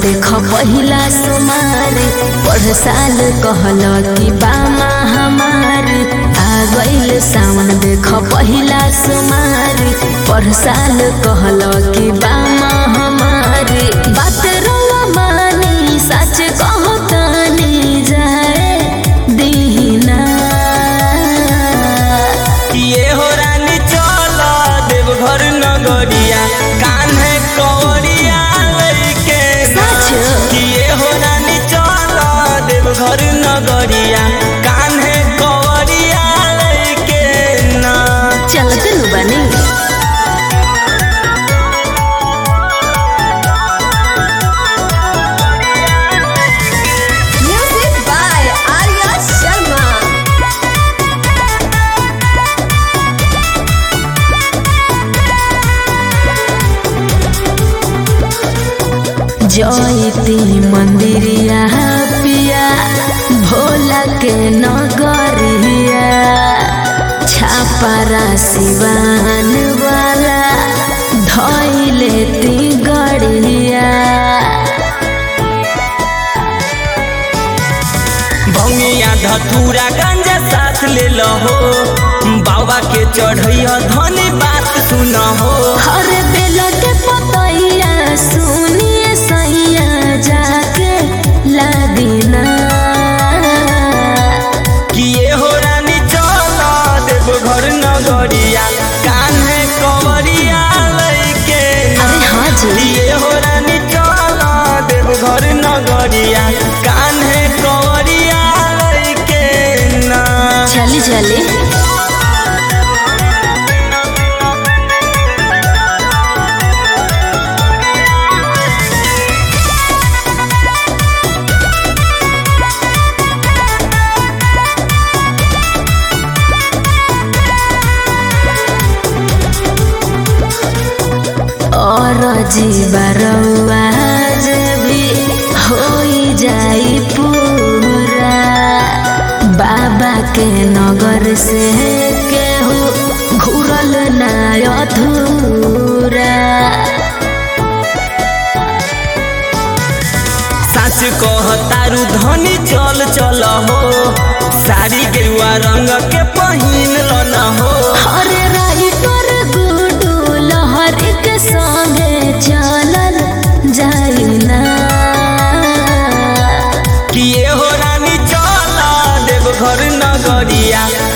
देख पहिला सोमारी पढ़ साल कहल कि बामा हमारी आ गइल सावन देख पहिला सोमारी पढ़ साल कहल कि बामा हमारी बात रवा मानी सच कहतानी जाए दीना ये हो रानी चल देवघर नगरिया कान्हे कवरिया लइके ना। सच? ये हो रानी चल देवघर नगरिया कान्हे कवरिया लइके ना चलते नु बनी Music by Arya Sharma. जयती मंदिरिया पिया भोला के नगरिया छापारा सिवान वाला धैले ती गड़िया भंगिया धतूरा गंजा साथ ले लहो बाबा के चढ़ैया धनी बात सुन हो हर बेल के पतैया सुनिए सैया जाके लादिना किए हो रानी चल देवघर नगरिया कान्हे कवरिया लइके ना। अरे हाँ जी किए हो रानी चल देवघर नगरिया कान्हे कवरिया लइके ना चली चली और जीवरवा भी होई जाई पूरा बाबा के नगर से केहू घुरल ना अधूरा सच कह तारू धनी चल चल हो साड़ी गेरुआ रंग के पहिन न हो हरे राइटर गुडू लहर के संगे चलल जाई ना किए हो रानी चल देवघर नगरिया